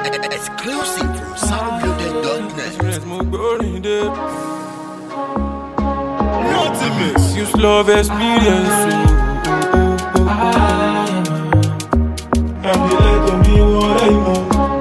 Exclusive from soundbuilder.net. mo gbórin dé. Ultimate. Use love experience. Àbí ẹ̀tọ́ mi wọ́n rẹ̀ mọ́.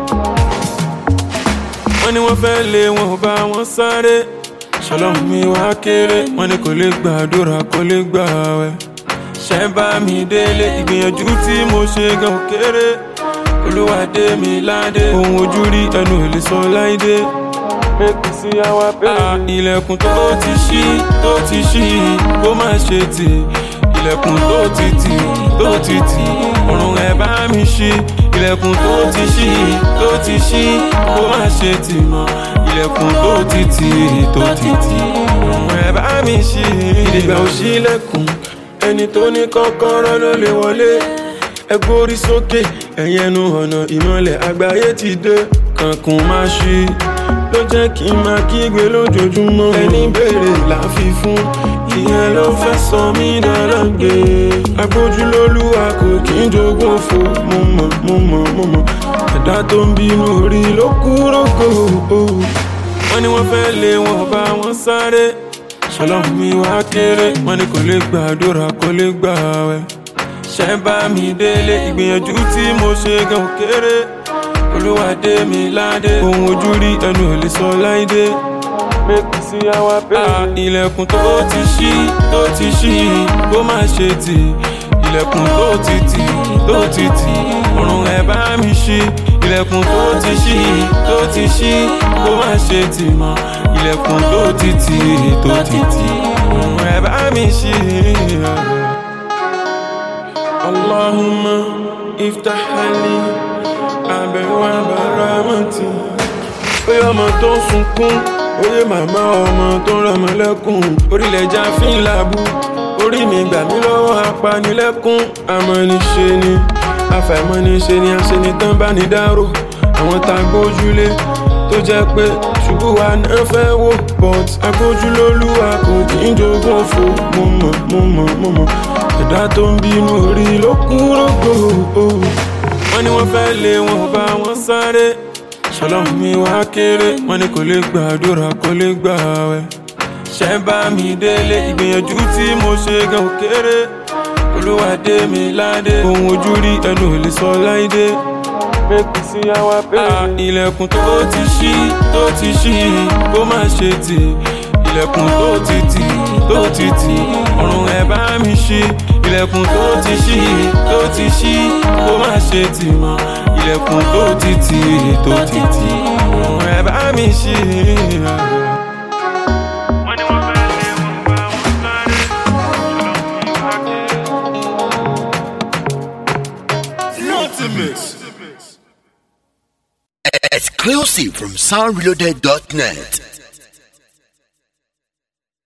Wọ́n ní wọ́n fẹ́ lé wọn ò bá wọn sáré. Ṣọlọ́run mi wá kéré. Wọ́n ní kò lè gbàdúrà kò lè gbà wẹ̀. Ṣẹ́ bá mi délé ìgbìyànjú tí mo ṣe gan ò kéré. Olúwadé mi ládé. Ohun ojú rí ẹnu ò lè sọ láìdé make me see how I pay. Ah, ilẹ̀kùn tó ti ṣí tó ti ṣí kó má ṣe tì ilẹ̀kùn tó ti tì tó ti tì ọ̀run ẹ̀ bá mi ṣí ilẹ̀kùn tó ti ṣí tó ti ṣí kó má ṣe tì mọ́ ilẹ̀kùn tó ti tì tó ti tì ọ̀run ẹ̀ bá mi ṣí. ìdìgbà ò ṣí ilẹ̀kùn ẹni tó ní kọ́kọ́rọ́ ló lè wọlé ẹ gbórí sókè ẹ̀yìn ẹnu ọ̀nà ìmọ̀lẹ̀ àgbáyé ti dé kankun má ṣí ló jẹ́ kí n máa kígbe lójoojúmọ́. ẹni béèrè láfi fún ìyẹn ló fẹ́ sọ mí dára gbé. agbójúlólúwa kò kí n jogún òfo mo mọ̀ mo mọ̀ mo mọ̀ ẹ̀dá tó ń bínú orí ló kúrò kó. wọ́n ní wọ́n fẹ́ lé wọn bá wọn sáré ṣọlọ́run mi wá kéré wọ́n ní kò lè gbàdúrà kò lè gbà wẹ̀ ṣẹ́ bá mi délé ìgbìyànjú tí mo ṣe gan ò kéré olúwadé mi ládé ohun ojú rí ẹnu ò lè sọ láìdé make me see how I pay. Ah, ilẹ̀kùn tó ti ṣí tó ti ṣí kó má ṣe tì ilẹ̀kùn tó ti tì tó ti tì ọ̀run ẹ̀ bá mi ṣí ilẹ̀kùn tó ti ṣí tó ti ṣí kó má ṣe tì mọ́ ilẹ̀kùn tó ti tì tó ti tì ọ̀run ẹ̀ bá mi ṣí. Allahumma iftah ali abẹ́wà bàrámọ́tì. Oyè ọmọ tó ń sunkún, oyè màmá ọmọ tó ń rọmọ lẹ́kùn. Orílẹ̀-èdè àfin làbú, orí mi gbà mí lọ́wọ́ apanilẹ́kùn. Amọ̀niṣe ni, àfàìmọ̀niṣe ni aṣenitán bá ní dárò. Àwọn tá a gbójúlé tó jẹ́ pé ṣubú wa náà fẹ́ wò. But agbójúlólúwa kò kí ń jogún òfo. Mo mọ̀, mo mọ̀, mo mọ̀. Ẹ̀dá tó ń bínú orí ló kúrò gbòó wọ́n ní wọ́n fẹ́ lé wọn ò bá wọn sáré ṣọlọ́run mi wá kéré wọ́n ní kò lè gbàdúrà kò lè gbà wẹ̀ ṣẹ́ bá mi délé ìgbìyànjú tí mo ṣe gan ò kéré olúwadé mi ládé ohun ojú rí ẹnu ò lè sọ láìdé make me see how I pay. Ah, ilẹ̀kùn tó ti ṣí tó ti ṣí kó má ṣe tì ilẹ̀kùn tó ti tì tó ti tì ọ̀run ẹ̀ bá mi ṣí ilẹ̀kùn tó ti ṣí tó ti ṣí kó má ṣe tì mọ́ ilẹ̀kùn tó ti tì tó ti tì ọ̀run ẹ̀ bá mi ṣí. Exclusive from soundbuilder.net.